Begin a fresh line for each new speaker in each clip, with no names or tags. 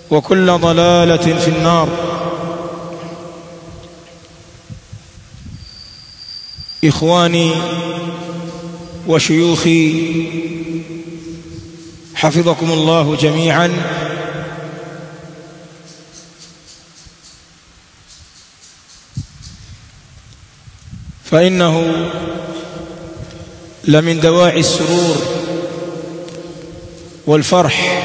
وكل ضلالة في النار إخواني وشيوخي حفظكم الله جميعا فإنه لمن دواعي السرور والفرح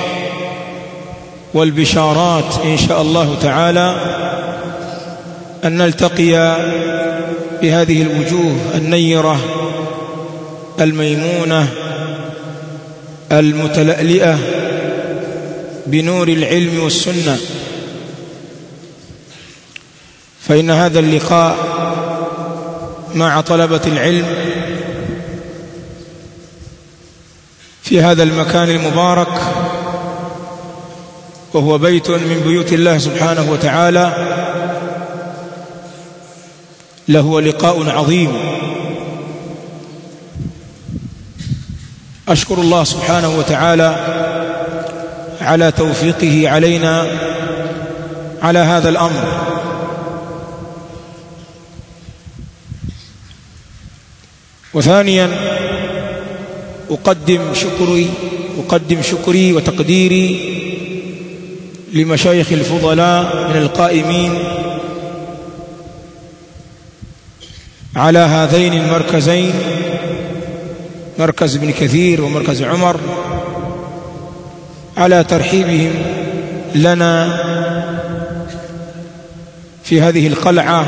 والبشارات إن شاء الله تعالى أن نلتقي بهذه الوجوه النيرة الميمونة المتلألئة بنور العلم والسنة فإن هذا اللقاء مع طلبة العلم في هذا المكان المبارك وهو بيت من بيوت الله سبحانه وتعالى له لقاء عظيم أشكر الله سبحانه وتعالى على توفيقه علينا على هذا الأمر وثانيا أقدم شكري أقدم شكري وتقديري لمشايخ الفضلاء من القائمين على هذين المركزين مركز ابن كثير ومركز عمر على ترحيبهم لنا في هذه القلعة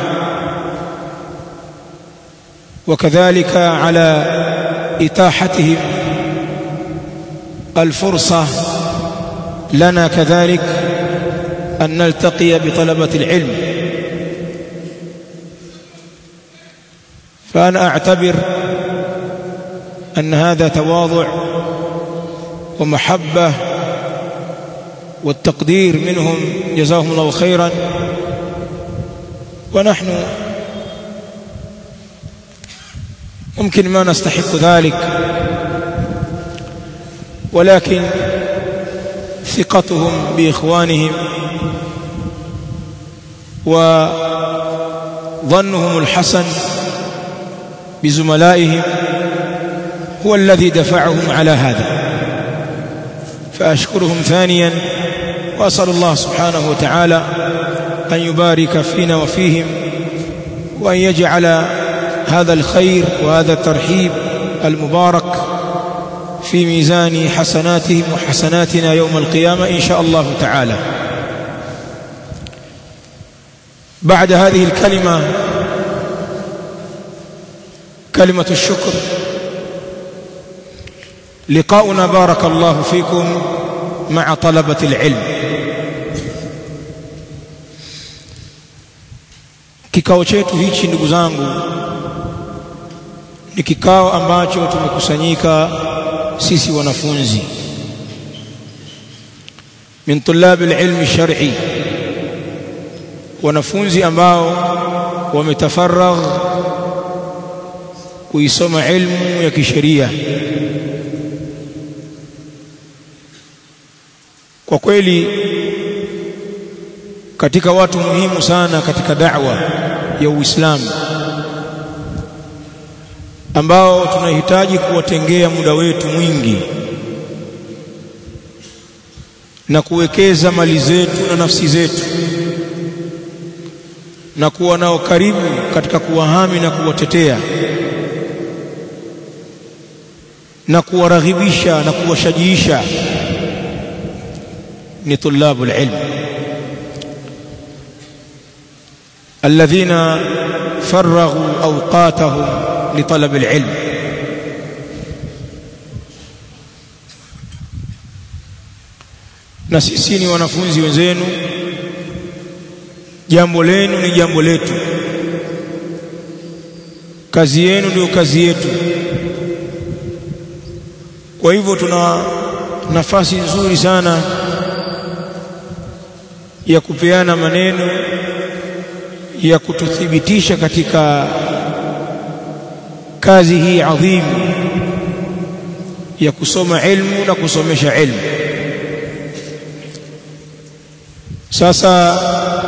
وكذلك على إتاحتهم الفرصة لنا كذلك أن نلتقي بطلبة العلم فأنا أعتبر أن هذا تواضع ومحبة والتقدير منهم جزاهم الله خيرا ونحن ممكن ما نستحق ذلك ولكن ثقتهم بإخوانهم وظنهم الحسن بزملائهم هو الذي دفعهم على هذا فأشكرهم ثانيا وأسأل الله سبحانه وتعالى أن يبارك فينا وفيهم وأن يجعل هذا الخير وهذا الترحيب المبارك في ميزان حسناتهم وحسناتنا يوم القيامة إن شاء الله تعالى بعد هذه الكلمة كلمة الشكر لقاؤنا بارك الله فيكم مع طلبة العلم kikao chetu hichi ndugu zangu ni kikao ambacho tumekusanyika sisi wanafunzi min tulab alilm shar'i wanafunzi ambao wametafaragh kuisoma ilmu ya kisheria kwa kweli katika watu muhimu sana katika da'wa ya Uislamu ambao tunahitaji kuwatengea muda wetu mwingi na kuwekeza mali zetu na nafsi zetu na kuwa nao karibu katika kuwahami na kuwatetea na kuwaraghibisha na kuwashajiisha ni tulabul ilm الذين فرغوا أوقاتهم لطلب العلم na sisi ni wanafunzi wenzenu jambo lenu ni jambo letu kazi yenu ndio kazi yetu kwa hivyo tuna nafasi nzuri sana ya kupeana maneno ya kututhibitisha katika kazi hii adhimu ya kusoma ilmu na kusomesha ilmu sasa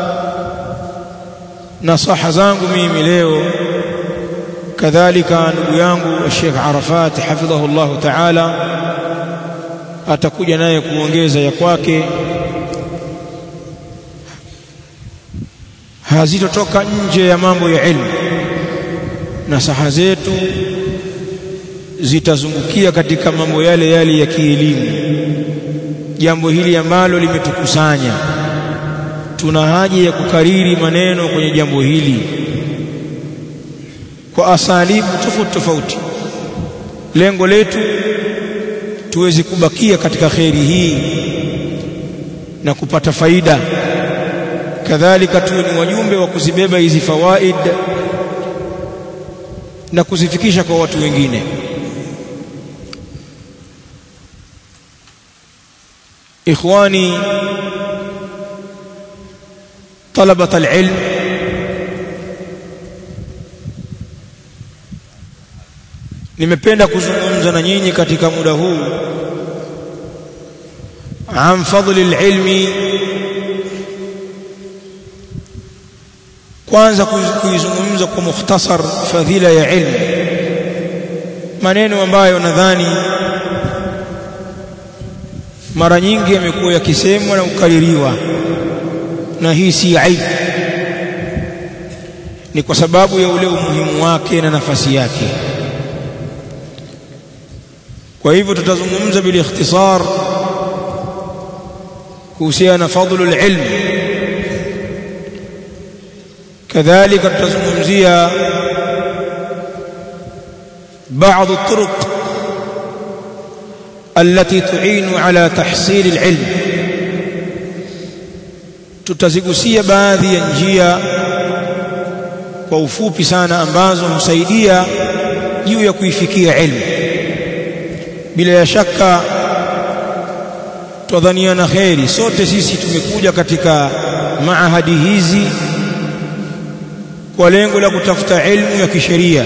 nasaha zangu mimi leo kadhalika ndugu yangu Sheikh Arafat hafidhahu Allah Ta'ala atakuja naye kuongeza ya kwake hazitotoka nje ya mambo ya ilmu nasaha zetu zitazungukia katika mambo yale yale ya kielimu jambo hili ambalo limetukusanya tuna haja ya kukariri maneno kwenye jambo hili kwa asalibu tofauti tofauti lengo letu tuweze kubakia katika kheri hii na kupata faida kadhalika tuwe ni wajumbe wa kuzibeba hizi fawaid na kuzifikisha kwa watu wengine ikhwani طلبة العلم nimependa kuzungumza na nyinyi katika muda huu an fadli alilmi kwanza kuizungumza kwa mukhtasar fadhila ya ilmu maneno ambayo nadhani mara nyingi yamekuwa yakisemwa na kukaririwa na hii si aibu ni kwa sababu ya ule umuhimu wake na nafasi yake kwa hivyo tutazungumza bil ikhtisar kuhusiana na fadlu alilm kadhalika tutazungumzia بعض الطرق التي تعين على تحصيل العلم tutazigusia baadhi ya njia kwa ufupi sana ambazo husaidia juu ya kuifikia ilmu bila ya shaka twadhaniana kheri sote sisi tumekuja katika maahadi hizi kwa lengo la kutafuta ilmu ya kisheria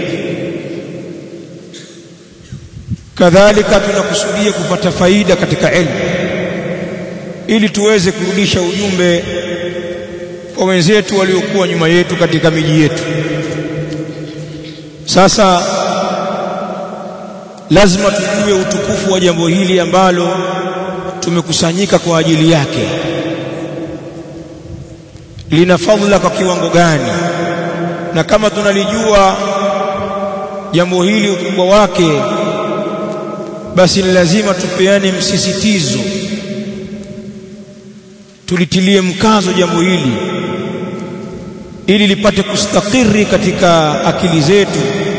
kadhalika tunakusudia kupata faida katika ilmu ili tuweze kurudisha ujumbe kwa wenzetu waliokuwa nyuma yetu katika miji yetu sasa lazima tujue utukufu wa jambo hili ambalo tumekusanyika kwa ajili yake lina fadhila kwa kiwango gani na kama tunalijua jambo hili ukubwa wake basi ni lazima tupeane msisitizo tulitilie mkazo jambo hili ili lipate kustakiri katika akili zetu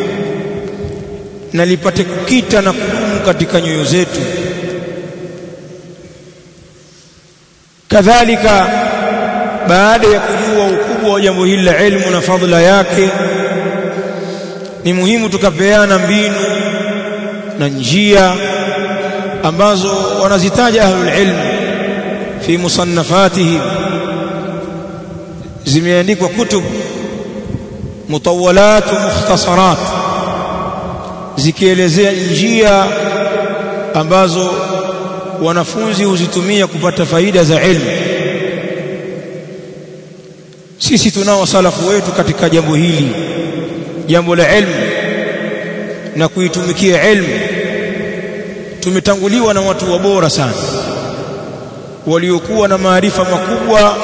na lipate kukita na kudumu katika nyoyo zetu kadhalika baada ya kujua ukubwa wa jambo hili la ilmu na fadhila yake ni muhimu tukapeana mbinu na njia ambazo wanazitaja ahlul ilm fi musannafatihim zimeandikwa kutub mutawalat wa mukhtasarat zikielezea njia ambazo wanafunzi huzitumia kupata faida za ilmu sisi tunao salafu wetu katika jambo hili jambo la ilmu na kuitumikia ilmu tumetanguliwa na watu wabora sana waliokuwa na maarifa makubwa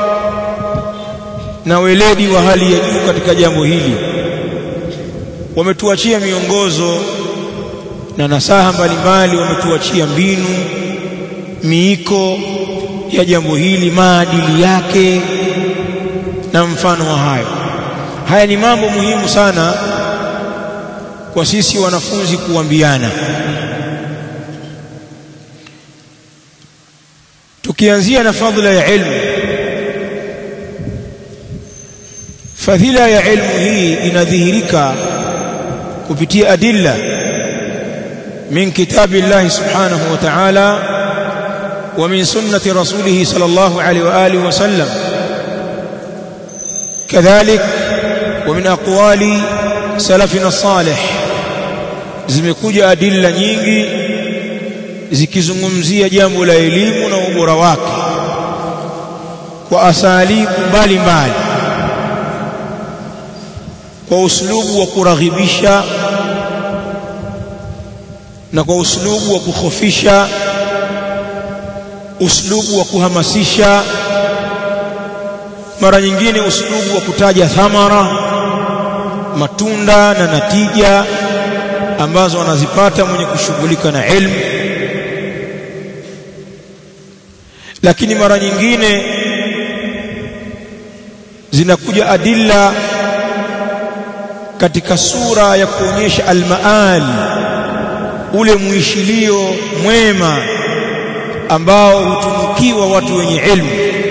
na weledi wa hali ya juu katika jambo hili wametuachia miongozo na nasaha mbalimbali wametuachia mbinu miiko ya jambo hili maadili yake na mfano wa hayo haya ni mambo muhimu sana kwa sisi wanafunzi kuambiana tukianzia na fadhila ya ilmu fadhila ya ilmu hii inadhihirika kupitia adilla min kitabi Allah subhanahu wa ta'ala wa min sunnati rasulih sallallahu alayhi wa alihi wa sallam kadhalik wa min aqwali salafina salih zimekuja adilla nyingi zikizungumzia jambo la elimu na ubora wake kwa asalibu mbalimbali kwa uslubu wa kuraghibisha na kwa uslubu wa kukhofisha uslubu wa kuhamasisha mara nyingine uslubu wa kutaja thamara matunda na natija ambazo anazipata mwenye kushughulika na ilmu lakini mara nyingine zinakuja adilla katika sura ya kuonyesha almaal ule muishilio mwema ambao hutunukiwa watu wenye ilmu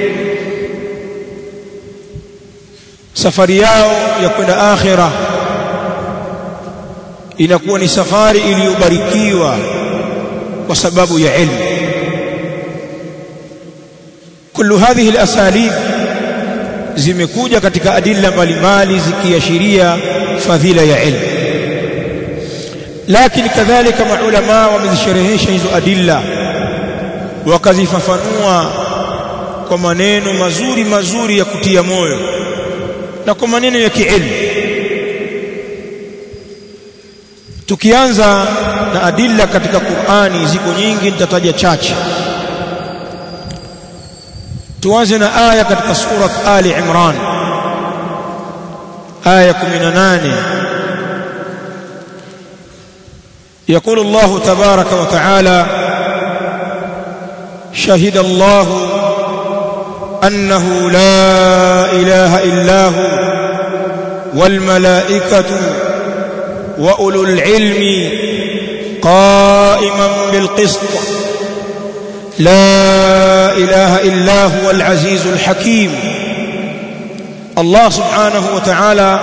safari yao ya kwenda akhira inakuwa ni safari iliyobarikiwa kwa sababu ya ilmu kullu hadhihi alasalib zimekuja katika adilla mbalimbali zikiashiria fadhila ya ilmu lakini kadhalika maulama wamezisherehesha hizo adilla wakazifafanua kwa maneno mazuri mazuri ya kutia moyo na kwa maneno ya kiilmu tukianza na adilla katika Qur'ani ziko nyingi nitataja chache tuanze na aya katika surat Ali Imran aya 18 يقول الله تبارك وتعالى شهد الله أنه لا إله إلا هو والملائكة وأولو العلم قائما بالقسط لا إله إلا هو العزيز الحكيم الله سبحانه وتعالى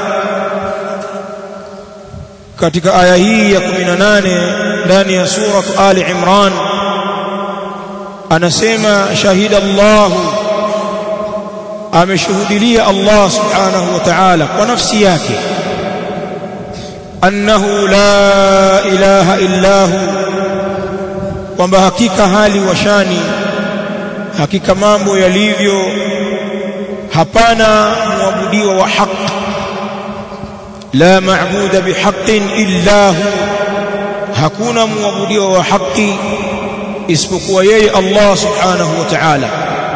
katika aya hii ya 18 ndani ya sura Ali Imran anasema shahida Allah ameshuhudilia Allah subhanahu wa ta'ala kwa nafsi yake annahu la ilaha illa hu kwamba hakika hali washani hakika mambo yalivyo hapana muabudiwa wa haki la maabuda bihaqqin illa hu hakuna muabudiwa wa haki isipokuwa yeye Allah subhanahu wa ta'ala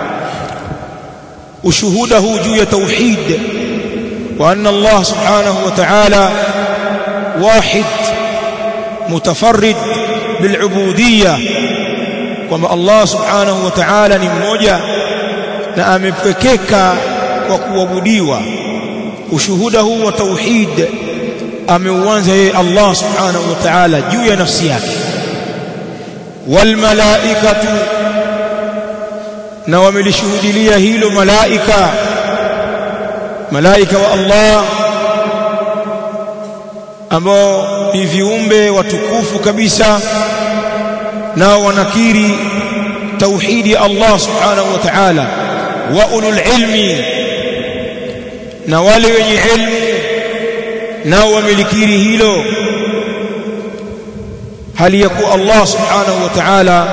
ushuhuda huu juu ya tauhid wa anna Allah subhanahu wa ta'ala wahid mutafarrid bilubudiyya kwamba Allah subhanahu wa ta'ala ni mmoja na amepekeka kwa kuabudiwa ushuhuda huu wa tauhid ameuanza yeye Allah subhanahu wa ta'ala juu ya nafsi yake wal malaikatu na wamelishuhudilia hilo malaika malaika wa Allah ambao ni viumbe watukufu kabisa nao wanakiri tauhidi ya Allah subhanahu wa ta'ala wa ulul ilmi na wale wenye ilmu nao wamelikiri hilo hali ya kuwa Allah subhanahu wa ta'ala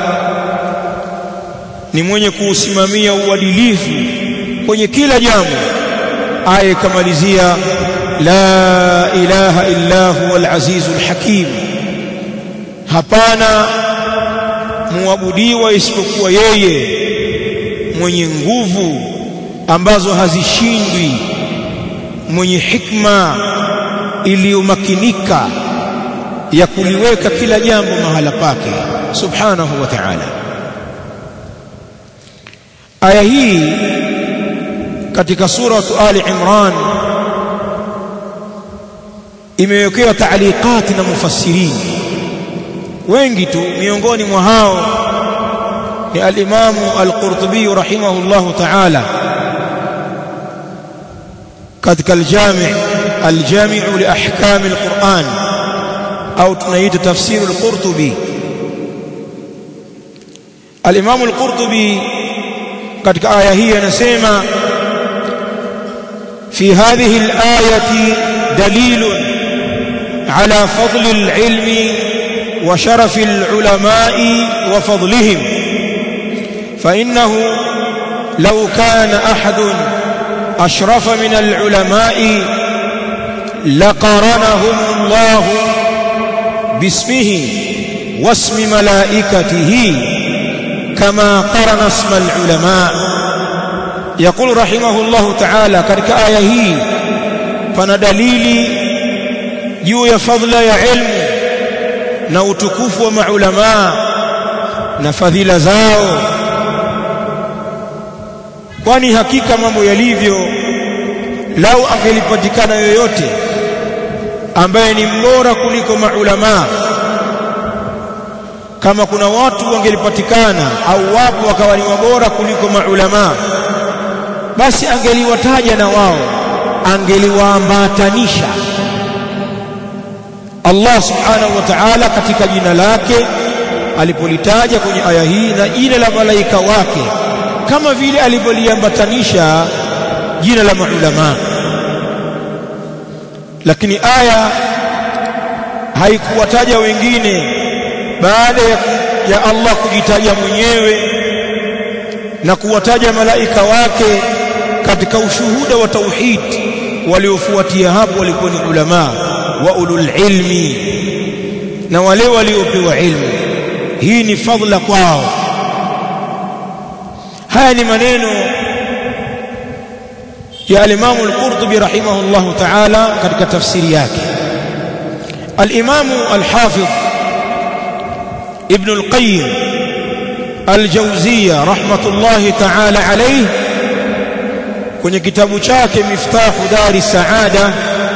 ni mwenye kuusimamia uadilifu kwenye kila jambo aya ikamalizia la ilaha illa huwa al-azizul hakim hapana muabudiwa isipokuwa yeye mwenye nguvu ambazo hazishindwi mwenye hikma iliyomakinika ya kuliweka kila jambo mahala pake subhanahu wa ta'ala aya hii katika suratu ali imran imewekewa taaliqati na mufassirin wengi tu miongoni mwa hao ni al-Imamu al-Qurtubi rahimahullahu ta'ala katika al-Jami' al-Jami' li ahkam al-Qur'an au tunaita tafsir al-Qurtubi al-Imamu al-Qurtubi katika aya hii anasema في هذه الآية دليل على فضل العلم وشرف العلماء وفضلهم فإنه لو كان أحد أشرف من العلماء لقرنهم الله باسمه واسم ملائكته كما قرن اسم العلماء يقول رحمه الله تعالى katika aya hii pana dalili juu ya fadhila ya ilmu na utukufu wa maulama na fadhila zao kwani hakika mambo yalivyo lau angelipatikana yoyote ambaye ni mbora kuliko maulama kama kuna watu wangelipatikana au wapo wakawa ni wabora kuliko maulama basi angeliwataja na wao angeliwaambatanisha Allah subhanahu wa ta'ala katika jina lake alipolitaja kwenye aya hii na jina la malaika wake kama vile alivyoliambatanisha jina la maulama lakini aya haikuwataja wengine baada ya, ya Allah kujitaja mwenyewe na kuwataja malaika wake katika ushuhuda wa tauhid waliofuatia hapo walikuwa ni ulama wa ulul ilmi na wale waliopewa ilmu hii ni fadhila kwao haya ni maneno ya al-Imam al-Qurtubi rahimahullah ta'ala katika tafsiri yake al-Imam al-Hafidh Ibn al-Qayyim al-Jawziyya rahmatullahi ta'ala alayhi kwenye kitabu chake Miftahu Dari Saada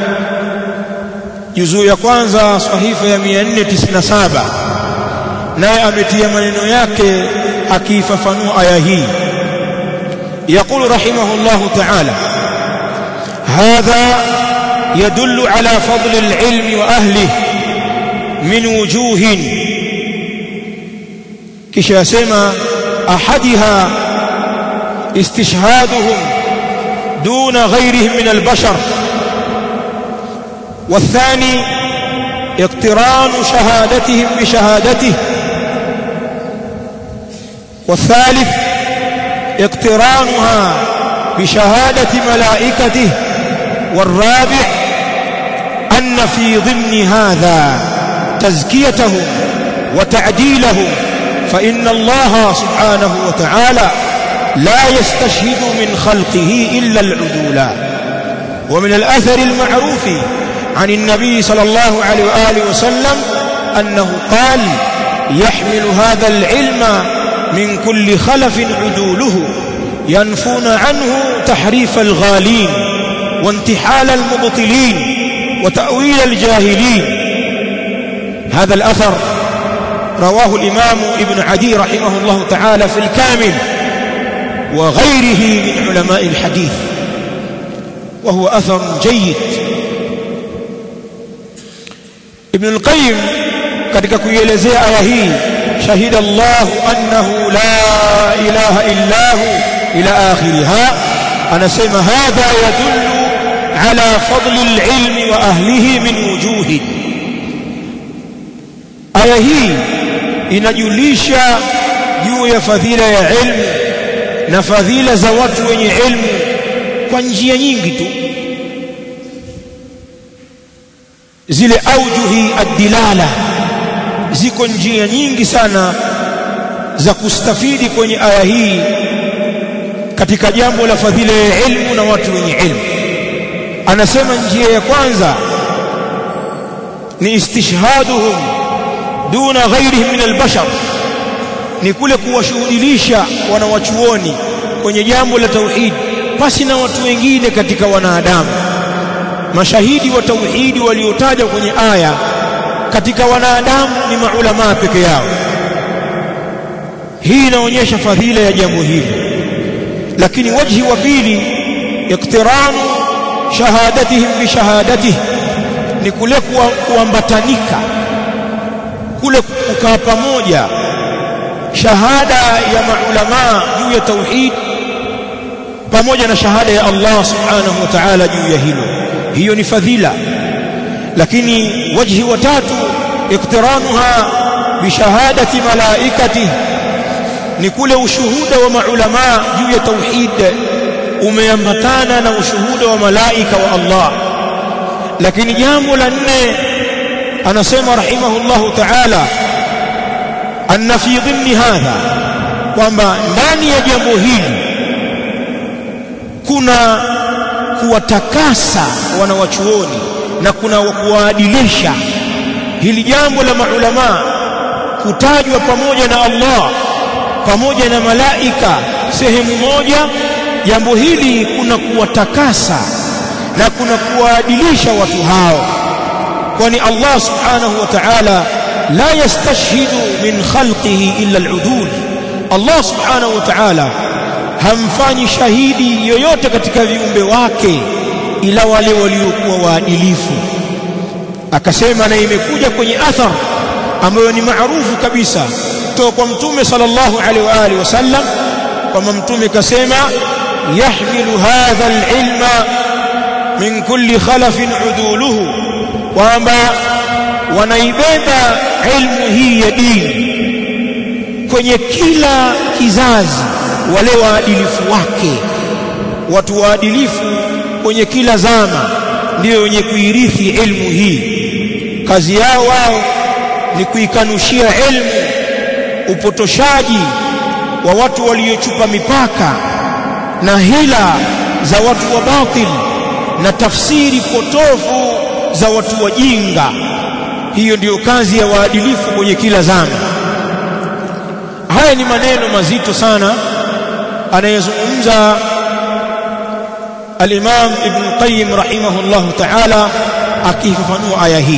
juzuu ya kwanza sahifa ya 497 naye ametia maneno yake akiifafanua aya hii يقول رحمه الله تعالى هذا يدل على فضل العلم وأهله من وجوه كشا سما أحدها استشهادهم دون غيرهم من البشر والثاني اقتران شهادتهم بشهادته والثالث اقترانها بشهادة ملائكته والرابع أن في ضمن هذا تزكيتهم وتعديلهم فإن الله سبحانه وتعالى لا يستشهد من خلقه إلا العدولا ومن الأثر المعروف عن النبي صلى الله عليه وآله وسلم أنه قال يحمل هذا العلم من كل خلف عدوله ينفون عنه تحريف الغالين وانتحال المبطلين وتأويل الجاهلين هذا الأثر رواه الإمام ابن عدي رحمه الله تعالى في الكامل وغيره من علماء الحديث وهو أثر جيد ابن القيم katika kuielezea aya hii shahida Allah annahu la ilaha illa hu ila akhiriha anasema hadha yadullu ala fadli alilmi wa ahlihi min wujuhi aya hii inajulisha juu ya fadhila ya ilmu na fadhila za watu wenye ilmu kwa njia nyingi tu zile aujuhi ad-dilala ziko njia nyingi sana za kustafidi kwenye aya hii katika jambo la fadhila ya ilmu na watu wenye ilmu anasema njia ya kwanza ni istishhaduhum duna ghairihim min albashar ni kule kuwashuhudilisha wanawachuoni kwenye jambo la tauhid pasi na watu wengine katika wanadamu mashahidi wa tauhidi waliotajwa kwenye aya katika wanadamu ni maulama peke yao hii inaonyesha fadhila ya jambo hili lakini wajhi wa pili iktiranu shahadatihim bi shahadatihi ni kule kuambatanika kule kukaa pamoja shahada ya maulama juu ya tauhid pamoja na shahada ya Allah subhanahu wa ta'ala juu ya hilo hiyo ni fadhila lakini wajhi wa tatu iktiranuha bishahadati malaikati ni kule ushuhuda wa maulama juu ya tauhid umeambatana na ushuhuda wa malaika wa Allah lakini jambo la nne anasema rahimahullahu ta'ala anna fi dhimni hadha kwamba ndani ya jambo hili kuna kuwatakasa wanawachuoni na kuna kuwaadilisha hili jambo la maulama kutajwa pamoja na Allah pamoja na malaika sehemu moja jambo hili kuna kuwatakasa na kuna kuwaadilisha watu hao kwani Allah subhanahu wa ta'ala la yastashhidu min khalqihi illa al-udul Allah subhanahu wa ta'ala hamfanyi shahidi yoyote katika viumbe wake ila wale waliokuwa waadilifu akasema na imekuja kwenye athar ambayo ni maarufu kabisa kutoka kwa mtume sallallahu alaihi wa alihi wasallam kwamba mtume kasema yahmilu hadha alilma min kulli khalafin uduluhu kwamba wanaibeba ilmu hii ya dini kwenye kila kizazi wale waadilifu wake watu waadilifu kwenye kila zama ndio wenye kuirithi ilmu hii kazi yao wao ni kuikanushia ilmu upotoshaji wa watu waliochupa mipaka na hila za watu wa batil na tafsiri potofu za watu wajinga hiyo ndiyo kazi ya waadilifu kwenye kila zama haya ni maneno mazito sana anayezungumza al-Imam Ibn Qayyim rahimahullah ta'ala akifafanua aya hii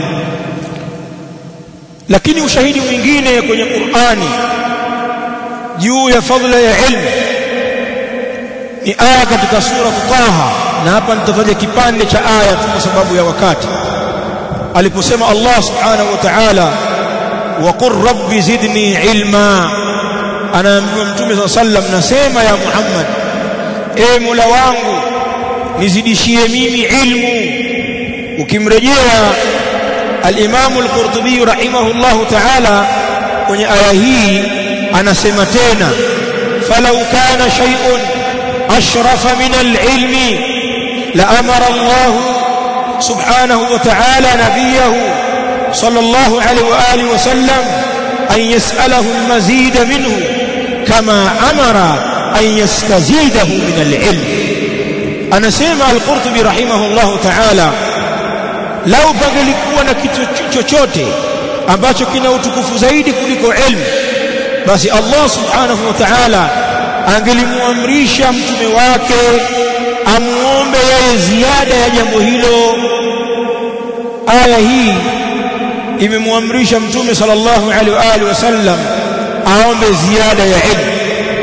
lakini ushahidi mwingine kwenye Qur'ani juu ya fadhila ya ilmu ni aya katika sura Taha na hapa nitataja kipande cha aya tu kwa sababu ya wakati aliposema Allah subhanahu wa ta'ala wa qur rabbi zidni ilma anaambiwa mtume صلى sallam nasema ya Muhammad e Mola wangu nizidishie mimi ilmu ukimrejea al-Imam al-Qurtubi rahimahullah ta'ala kwenye aya hii anasema tena falau kana shay'un ashrafa min al-ilmi la amara Allah subhanahu wa ta'ala nabiyahu sallallahu alayhi wa alihi wa sallam an yas'alahu al-mazid minhu kama amara an yastazidahu min al-ilm anasema al-Qurtubi rahimahullah ta'ala lau pangelikuwa na kitu chochote ambacho kina utukufu zaidi kuliko ilmu basi Allah subhanahu wa ta'ala angelimuamrisha mtume wake amuombe yeye ziada ya jambo hilo aya hii imemwamrisha mtume sallallahu alaihi wa alihi wasallam aombe ziada ya ilmu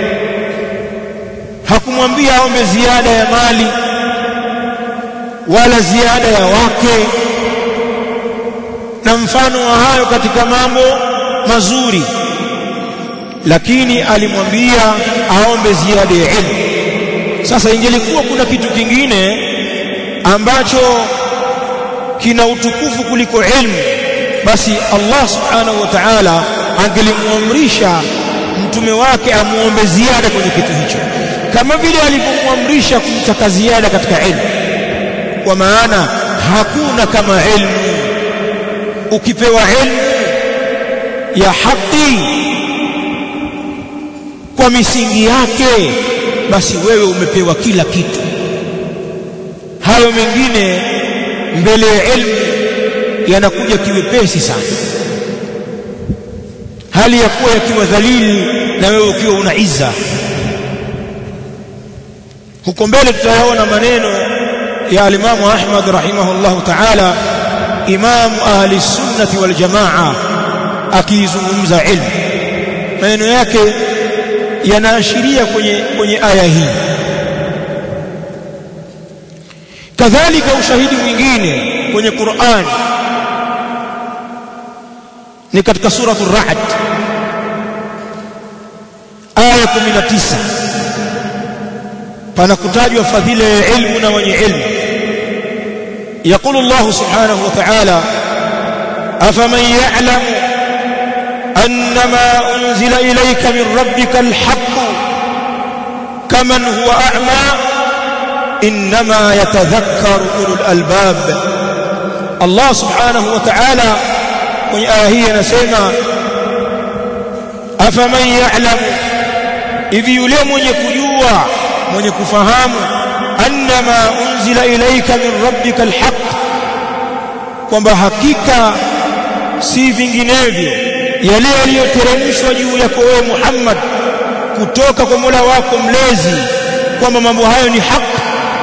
hakumwambia aombe ziada ya mali wala ziada ya wake na mfano wa hayo katika mambo mazuri lakini alimwambia aombe ziada ya ilmu sasa ingelikuwa kuna kitu kingine ambacho kina utukufu kuliko ilmu basi Allah subhanahu wa ta'ala angelimuamrisha mtume wake amuombe ziada kwenye kitu hicho kama vile alivyomwamrisha kumtaka ziada katika ilmu kwa maana hakuna kama ilmu ukipewa ilmu ya haki kwa misingi yake basi wewe umepewa kila kitu hayo mengine mbele ya ilmu yanakuja kiwepesi sana hali ya kuwa yakiwa dhalili na wewe ukiwa una izza huko mbele tutayaona maneno ya alimamu Ahmad rahimahullahu ta'ala imam ahli sunnati wal jamaa akizungumza ilmu maneno yake yanaashiria kwenye kwenye aya hii kadhalika ushahidi mwingine kwenye Qur'an ni katika suratu Ra'd aya 19 pana kutajwa fadhila ya ilmu na wenye ilmu يقول الله سبحانه وتعالى أفمن يعلم أنما أنزل إليك من ربك الحق كمن هو أعمى إنما يتذكر أولو الألباب الله سبحانه وتعالى kwenye aya hii anasema afaman ya'lamu hivi yule mwenye kujua mwenye kufahamu annama unzila ilayka min rabbika alhaq kwamba hakika si vinginevyo yale yaliyoteremshwa juu yako wewe Muhammad kutoka kwa Mola wako mlezi kwamba mambo hayo ni haki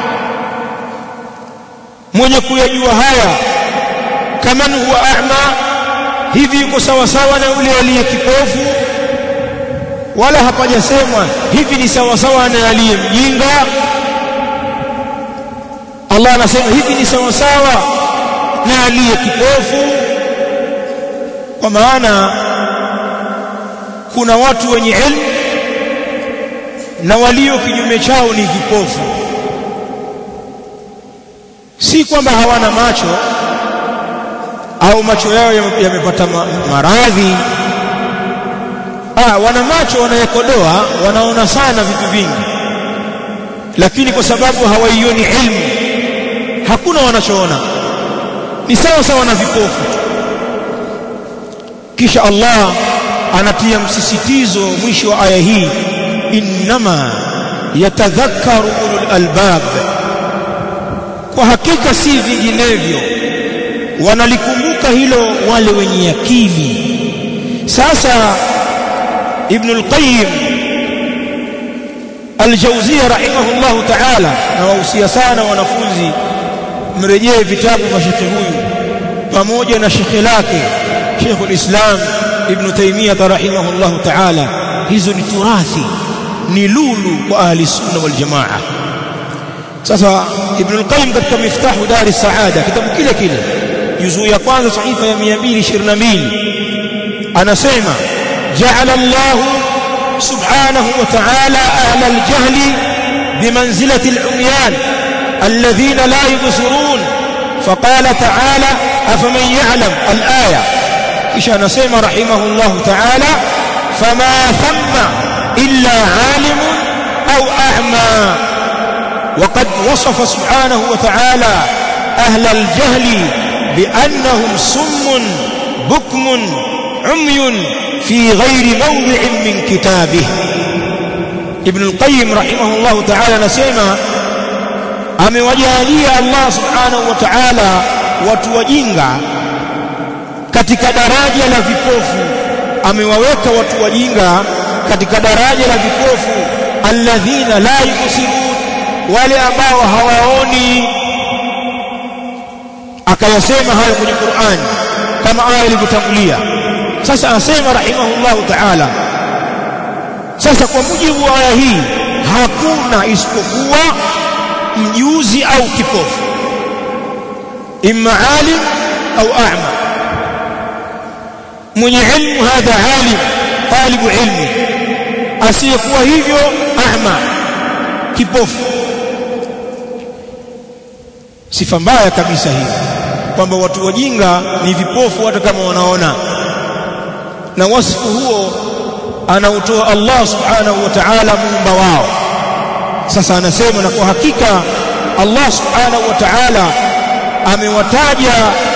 mwenye kuyajua haya kaman huwa a'ma hivi yuko sawa sawa na yule aliye kipofu wala hapajasemwa hivi ni sawa sawa na aliye mjinga Allah anasema hivi ni sawa sawa na aliye kipofu kwa maana kuna watu wenye elimu na walio kinyume chao ni vipofu si kwamba hawana macho au macho yao yamepata ma, maradhi ah wana macho wanayekodoa wanaona sana vitu vingi lakini kwa sababu hawaioni ilmu hakuna wanachoona ni sawa sawa na vipofu kisha Allah anatia msisitizo mwisho wa aya hii innama yatadhakkaru ulul albab kwa hakika si vinginevyo wanalikumbuka hilo wale wenye akili sasa ibn al-qayyim al-jawziyya rahimahullahu ta'ala na wahusia sana wanafunzi mrejee vitabu vya shekhe huyu pamoja na shekhe lake Sheikh al-Islam Ibn Taymiyyah rahimahullahu ta'ala hizo ni turathi ni lulu kwa ahli sunna wal jamaa sasa Ibn al-Qayyim katika miftahu dar as-saada kitabu kile kile juzuu ya kwanza sahifa ya 222 anasema ja'ala Allah subhanahu wa ta'ala ahla al-jahli bimanzilati al-umyan alladhina la yubsirun فقال تعالى أفمن يعلم الآية إيش نسيم رحمه الله تعالى فما ثم إلا عالم أو أعمى وقد وصف سبحانه وتعالى أهل الجهل بأنهم سم بكم عمي في غير موضع من كتابه ابن القيم رحمه الله تعالى نسيما amewajalia Allah subhanahu wa ta'ala watu wajinga katika daraja la vipofu amewaweka watu wajinga katika daraja la vipofu alladhina la yubsirun wale ambao hawaoni akayasema hayo kwenye Qur'an kama aya ilivyotangulia sasa asema rahimahullahu ta'ala sasa kwa mujibu wa aya hii hakuna isipokuwa mjuzi au kipofu imma alim au a'ma mwenye ilmu hadha alim talibu ilmi asiyekuwa hivyo a'ma kipofu sifa mbaya kabisa hii kwamba watu wajinga ni vipofu hata kama wanaona na wasifu huo anautoa Allah subhanahu wa ta'ala muumba wao sasa anasema na kwa hakika Allah subhanahu wa ta'ala amewataja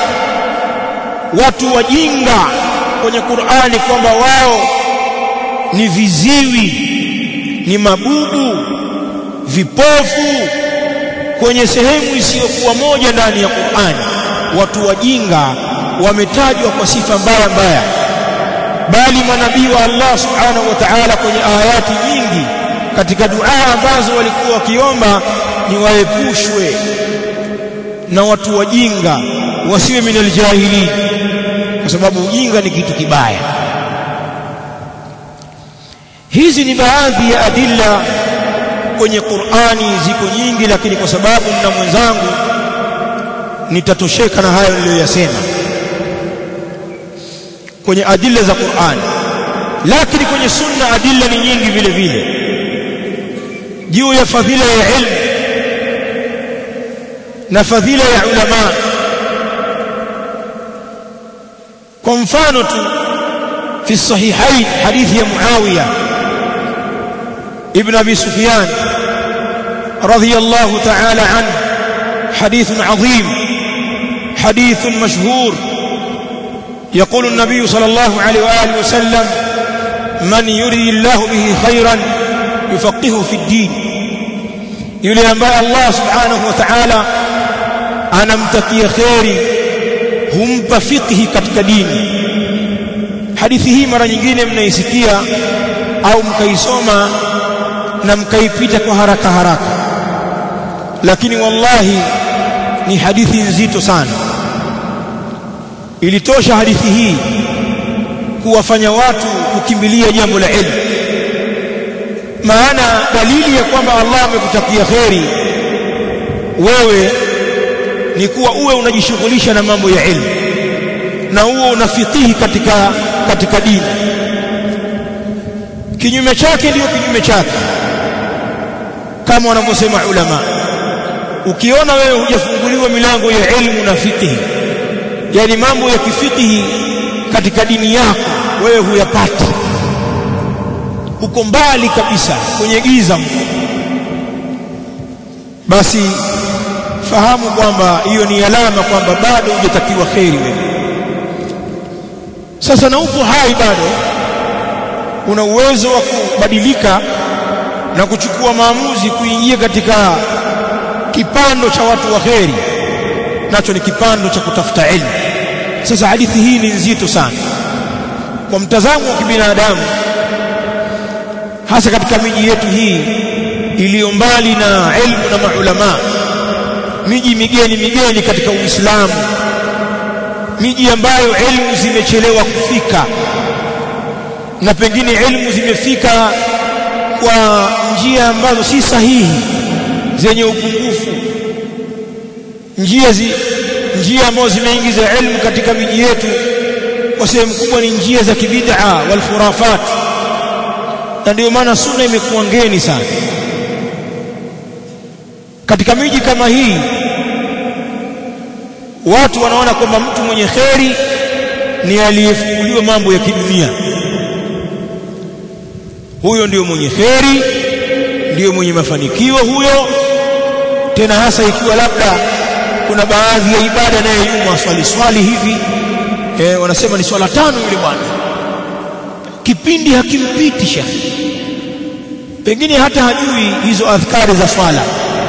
watu wajinga kwenye Qur'ani kwamba wao ni viziwi ni mabubu vipofu kwenye sehemu isiyokuwa moja ndani ya Qur'ani watu wajinga wametajwa kwa sifa mbaya mbaya bali manabii wa Allah subhanahu wa ta'ala kwenye ayati nyingi katika dua ambazo walikuwa wakiomba ni waepushwe na watu wajinga wasiwe minal jahili kwa sababu ujinga ni kitu kibaya hizi ni baadhi ya adilla kwenye Qur'ani ziko nyingi lakini kwa sababu na mwenzangu nitatosheka na hayo niliyoyasema kwenye adilla za Qur'ani lakini kwenye sunna adilla ni nyingi vile vile juu ya fadhila ya ilmu na fadhila ya ulama kwa mfano tu في الصحيحين حديث يا معاوية ابن أبي سفيان رضي الله تعالى عنه حديث عظيم حديث مشهور يقول النبي صلى الله عليه وآله وسلم من يري الله به خيرا يفقهه في الدين yule ambaye Allah subhanahu wa ta'ala anamtakia kheri humpa fiqhi katika dini hadithi hii mara nyingine mnaisikia au mkaisoma na mkaipita kwa haraka haraka lakini wallahi ni hadithi nzito sana ilitosha hadithi hii kuwafanya watu kukimbilia jambo la ilmu maana dalili ya kwamba Allah amekutakia kheri wewe ni kuwa uwe unajishughulisha na mambo ya ilmu na uwe unafikihi katika katika dini kinyume chake ndiyo kinyume chake kama wanavyosema ulama ukiona wewe hujafunguliwa milango ya ilmu na fikihi yani mambo ya kifikihi katika dini yako wewe huyapati uko mbali kabisa kwenye giza basi fahamu kwamba hiyo ni alama kwamba bado hujatakiwa kheri wewe sasa na upo hai bado una uwezo wa kubadilika na kuchukua maamuzi kuingia katika kipando cha watu wa kheri nacho ni kipando cha kutafuta elimu sasa hadithi hii ni nzito sana kwa mtazamo wa kibinadamu hasa katika miji yetu hii iliyo mbali na elimu na maulama miji migeni migeni katika Uislamu miji ambayo elimu zimechelewa kufika na pengine elimu zimefika kwa njia ambazo si sahihi zenye upungufu njia zi, njia ambazo zimeingiza elimu katika miji yetu kwa sehemu kubwa ni njia za kibid'a wal khurafat na ndio maana sunna imekuwa ngeni sana katika miji kama hii watu wanaona kwamba mtu mwenye kheri ni aliyefunguliwa mambo ya kidunia huyo ndiyo mwenye kheri ndiyo mwenye mafanikio huyo tena hasa ikiwa labda kuna baadhi ya ibada naye nyuma swali swali hivi eh, wanasema ni swala tano yule bwana kipindi hakimpiti shekhi pengine hata hajui hizo adhkari za swala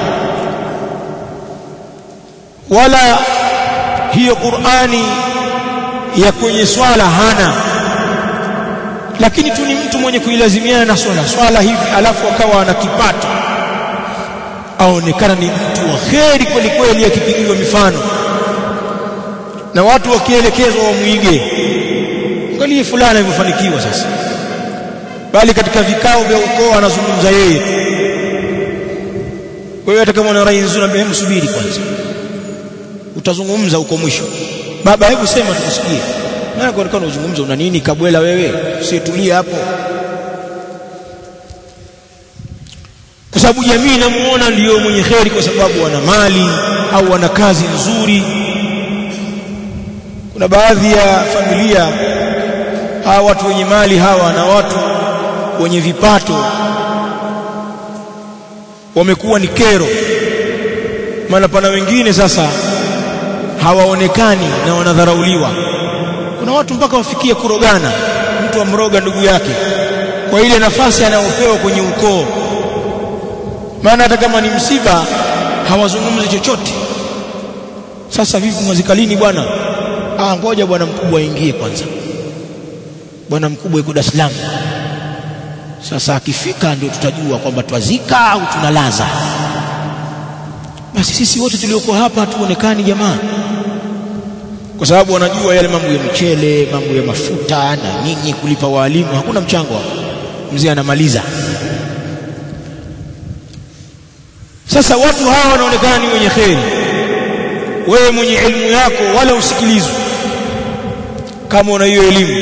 wala hiyo Qur'ani ya kwenye swala hana lakini tu ni mtu mwenye kuilazimiana na swala swala hivi alafu akawa ana kipato aonekana ni mtu wa kheri kweli kweli akipigiwa mifano na watu wakielekezwa wamwige angalie fulani alivyofanikiwa sasa bali katika vikao vya ukoo anazungumza yeye wewe hata kama una rai nzuri ambaye msubiri kwanza utazungumza huko mwisho baba hebu sema tukusikie maana kwa nini unazungumza una nini kabwela wewe usitulie hapo kwa sababu jamii inamuona ndiyo mwenye kheri kwa sababu wana mali au wana kazi nzuri kuna baadhi ya familia hawa watu wenye mali hawa na watu wenye vipato wamekuwa ni kero maana pana wengine sasa hawaonekani na wanadharauliwa kuna watu mpaka wafikie kurogana mtu amroga ndugu yake kwa ile nafasi anayopewa kwenye ukoo maana hata kama ni msiba hawazungumzi chochote sasa vipi mwazikalini bwana ah ngoja bwana mkubwa aingie kwanza bwana mkubwa yuko Dar es Salaam sasa akifika ndio tutajua kwamba twazika au tunalaza basi sisi wote tulioko hapa hatuonekani jamaa kwa sababu wanajua yale mambo ya mchele mambo ya mafuta na nyinyi kulipa walimu hakuna mchango hapo mzee anamaliza sasa watu hawa wanaonekana ni wenye kheri wewe mwenye elimu yako wala usikilizwe kama una hiyo elimu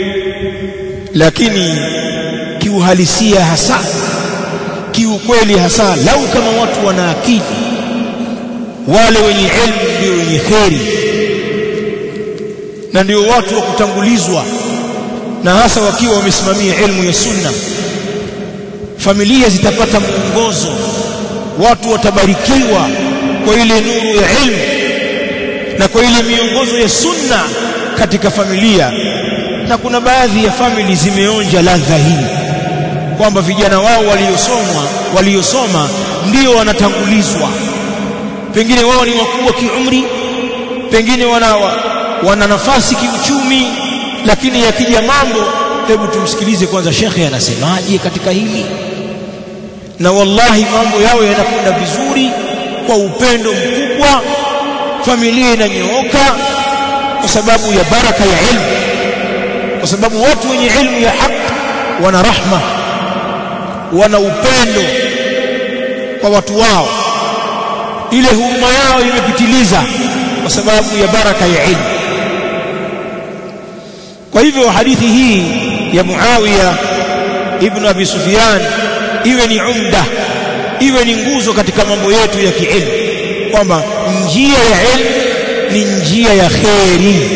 lakini kiuhalisia hasa kiukweli hasa lau kama watu wana akili wale wenye elimu ndio wenye kheri na ndio watu wa kutangulizwa na hasa wakiwa wamesimamia ilmu ya sunna familia zitapata mwongozo watu watabarikiwa kwa ile nuru ya ilmu na kwa ile miongozo ya sunna katika familia na kuna baadhi ya famili zimeonja ladha hii kwamba vijana wao waliosomwa waliosoma ndio wanatangulizwa pengine wao ni wakubwa kiumri pengine wana wana nafasi kiuchumi lakini yakija mambo hebu tumsikilize kwanza shekhe anasemaje katika hili na wallahi mambo yao yanakwenda vizuri kwa upendo mkubwa familia inanyooka kwa sababu ya baraka ya ilmu kwa sababu watu wenye ilmu ya haki wana rahma wana upendo kwa watu wao ile huruma yao imepitiliza kwa sababu ya baraka ya ilmu kwa hivyo hadithi hii ya Muawiya ibn Abi Sufyan iwe ni umda iwe ni nguzo katika mambo yetu ya kiilmu kwamba njia ya ilmu ni njia ya kheri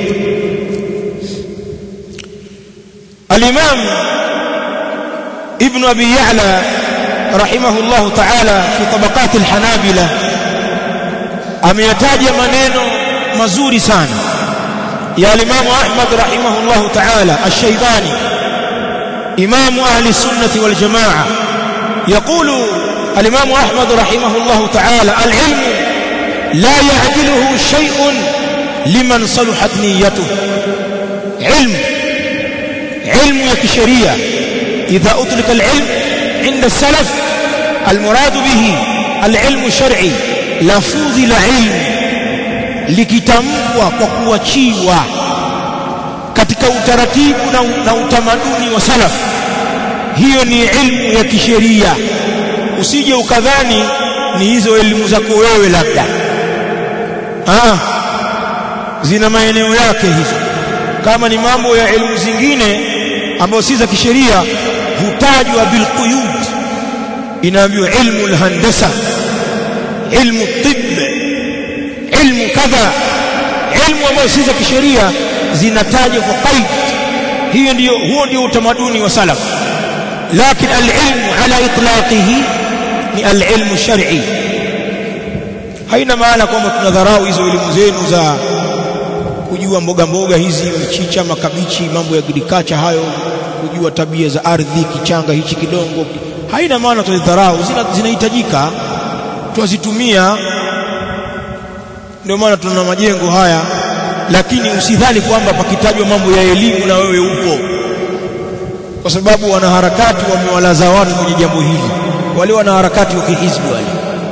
al-Imam Ibn Abi Ya'la rahimahullah ta'ala fi tabaqat al-Hanabila ameyataja maneno mazuri sana ya al-Imam Ahmad rahimahullah ta'ala ash-Shaybani إمام أهل السنة والجماعة يقول الإمام أحمد رحمه الله تعالى العلم لا يعدله شيء لمن صلحت نيته علم علم يكشرية إذا أطلق العلم عند السلف المراد به العلم الشرعي لفظ العلم likitamkwa kwa kuachiwa katika utaratibu na, na utamaduni wa salaf hiyo ni ilmu ya kisheria usije ukadhani ni hizo elimu zako wewe labda ah zina maeneo yake hizo kama ni mambo ya elimu zingine ambayo si za kisheria hutajwa bilquyud inaambiwa ilmu alhandasa ilmu tibb ilmu kadha ilmu ambayo si za kisheria zinatajwa kwa qaid hiyo ndio huo ndio utamaduni wa salaf lakini alilmu ala itlaqihi ni alilmu shar'i haina maana kwamba tunadharau hizo elimu zenu za kujua mboga mboga hizi mchicha makabichi mambo ya agriculture hayo kujua tabia za ardhi kichanga hichi kidongo haina maana tudharau zinahitajika tuwazitumia ndio maana tuna majengo haya lakini usidhani kwamba pakitajwa mambo ya elimu na wewe upo kwa sababu wanaharakati wamewalaza watu kwenye jambo hili wale wanaharakati wa kihizbi wale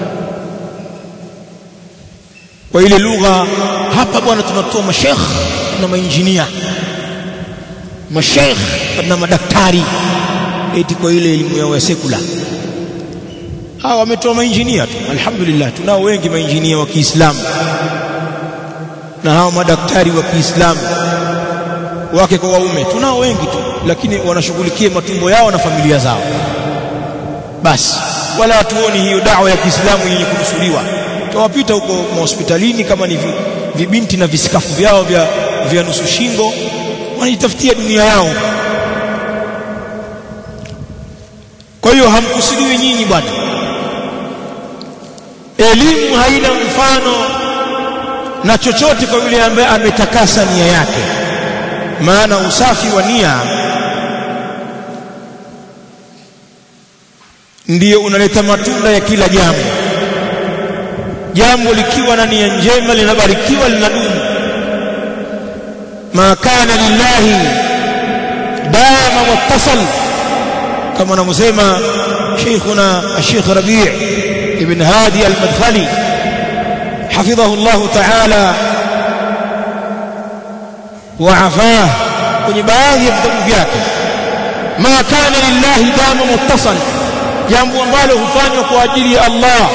kwa ile lugha hapa bwana tunatoa mashekh na mainjinia mashekh na madaktari eti kwa ile elimu yao ya sekula hawa wametoa mainjinia tu alhamdulillah tunao wengi mainjinia wa Kiislamu na hao madaktari wa Kiislamu wake kwa waume tunao wengi tu lakini wanashughulikia matumbo yao na familia zao basi wala hatuoni hiyo dawa ya Kiislamu yenye kunusuriwa tawapita huko hospitalini kama ni vibinti na visikafu vyao vya vya nusu shingo wanajitafutia dunia yao kwa hiyo hamkusudiwi nyinyi bwana elimu haina mfano na chochote kwa yule ambaye ametakasa nia yake maana usafi wa nia ndiyo unaleta matunda ya kila jambo jambo likiwa na nia njema linabarikiwa linadumu ma kana lillahi dama wattasal kama anavyosema sheikhuna الشيخ ربيع ابن هادي المدخلي حفظه الله تعالى وعفاه kwenye baadhi ya vitabu vyake ma kana lillahi dama muttasal jambo ambalo hufanywa kwa ajili ya Allah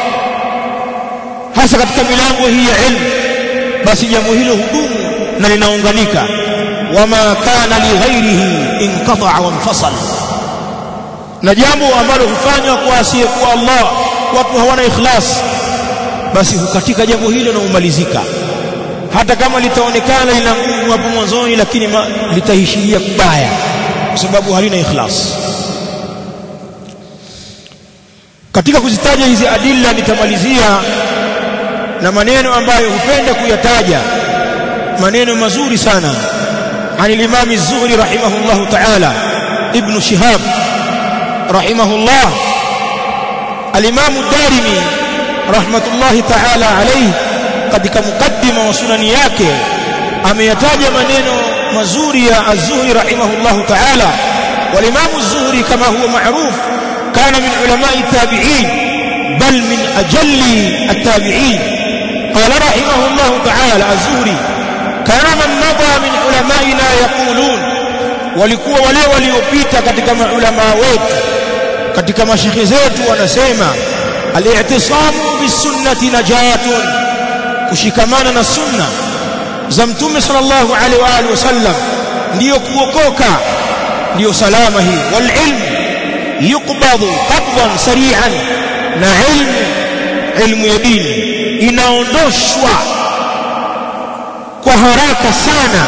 hasa katika milango hii ya ilmu basi jambo hilo hudumu na linaunganika wama kana li ghairihi inqata'a wa infasal na jambo ambalo hufanywa kwa asiyekuwa Allah watu hawana ikhlas basi hukatika jambo hilo na umalizika hata kama litaonekana lina nguvu hapo mwanzoni lakini litaishiria kubaya kwa sababu halina ikhlas katika kuzitaja hizi adilla nitamalizia na maneno ambayo hupenda kuyataja maneno mazuri sana عن الإمام الزهري رحمه الله تعالى ابن شهاب رحمه الله الإمام الدارمي رحمة الله تعالى عليه katika mukaddima wa sunani yake ameyataja maneno mazuri ya az-Zuhri rahimahullahu ta'ala wal-Imam az-Zuhri kama huwa ma'ruf kana min ulama'i tabi'in bal min ajalli at-tabi'in qala rahimahullahu ta'ala az-Zuhri kana man madha min ulama'ina yaqulun walikuwa wale waliopita katika maulama wetu katika mashekhe zetu wanasema al-i'tisamu bis-sunnati najatun kushikamana na sunna za mtume sallallahu alaihi wa alihi wasallam ndiyo kuokoka ndiyo salama hii wal ilm yuqbadu qabdan sari'an na ilmu ilmu ya dini inaondoshwa kwa haraka sana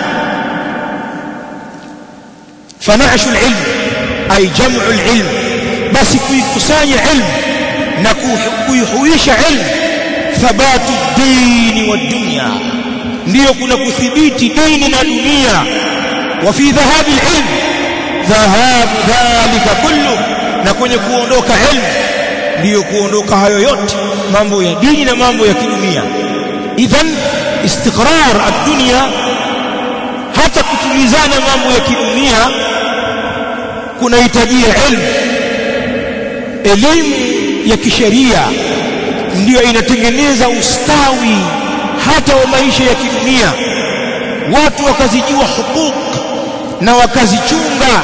fanashu alilm ay jam'u alilm basi kuikusanya ilmu na kuihuisha ilmu thabatu dini wa dunya ndiyo kuna kuthibiti dini na dunia wa fi dhahabi alilm dhahabu dhalika kullu na kwenye kuondoka ilmu ndiyo kuondoka hayo yote mambo ya dini na mambo ya kidunia idhan istiqrar ad-dunya hata kutulizana mambo ya kidunia kunahitajia ilmu elimu ya kisheria ndiyo inatengeneza ustawi hata wa maisha ya kidunia watu wakazijua hukuk na wakazichunga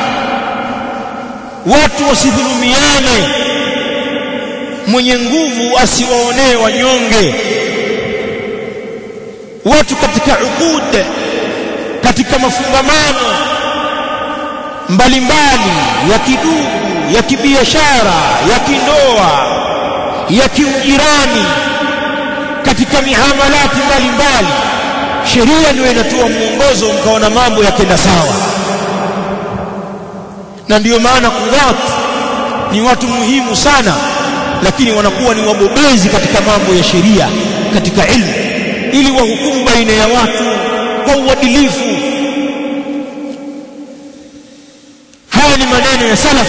watu wasidhulumiane mwenye nguvu asiwaonee wanyonge watu katika uqud katika mafungamano mbalimbali ya kidugu ya kibiashara ya kindoa ya kiujirani katika mihamalati mbalimbali sheria ndio inatoa mwongozo mkaona mambo yakenda sawa na ndiyo maana kudhat ni watu muhimu sana lakini wanakuwa ni wabobezi katika mambo ya sheria katika ilmu ili wahukumu baina ya watu kwa uadilifu haya ni maneno ya salaf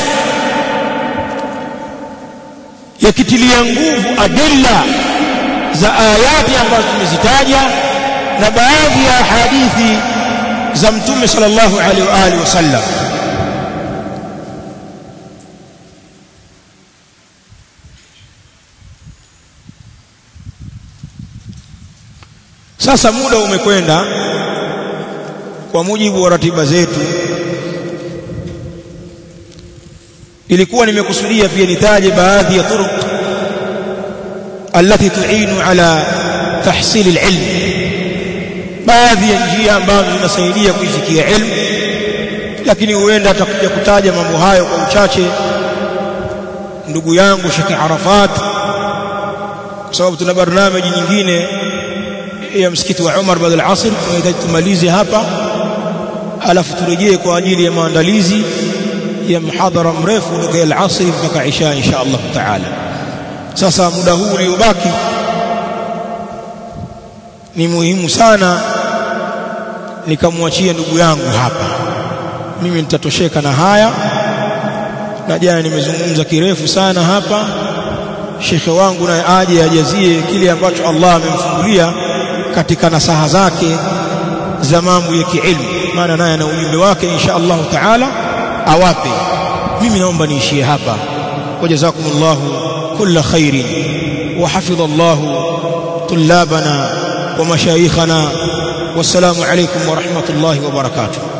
yakitilia nguvu adilla za ayati ambazo tumezitaja na baadhi ya hadithi za mtume sallallahu alaihi wa alihi wasallam sasa muda umekwenda kwa mujibu wa ratiba zetu ilikuwa nimekusudia pia nitaje baadhi ya turuq التي تعين على تحصيل العلم baadhi ya njia ambazo zinasaidia kuifikia ilmu lakini huenda atakuja kutaja mambo hayo kwa uchache ndugu yangu Sheikh Arafat kwa sababu tuna barnamiji nyingine ya msikiti wa Umar baada al-asr tunahitaji tumalize hapa alafu turejee kwa ajili ya maandalizi ya mhadhara mrefu kutoka al-asr mpaka isha insha Allah taala sasa muda huu uliobaki ni muhimu sana nikamwachia ndugu yangu hapa mimi nitatosheka na haya na jana nimezungumza kirefu sana hapa shekhe wangu naye aje ajazie kile ambacho Allah amemfungulia katika nasaha zake za mambo ya kiilmu maana naye ana ujumbe wake insha Allah taala awape mimi naomba niishie hapa wajazakumullahu kulla khairin وحفظ الله طلابنا ومشايخنا والسلام عليكم ورحمة الله وبركاته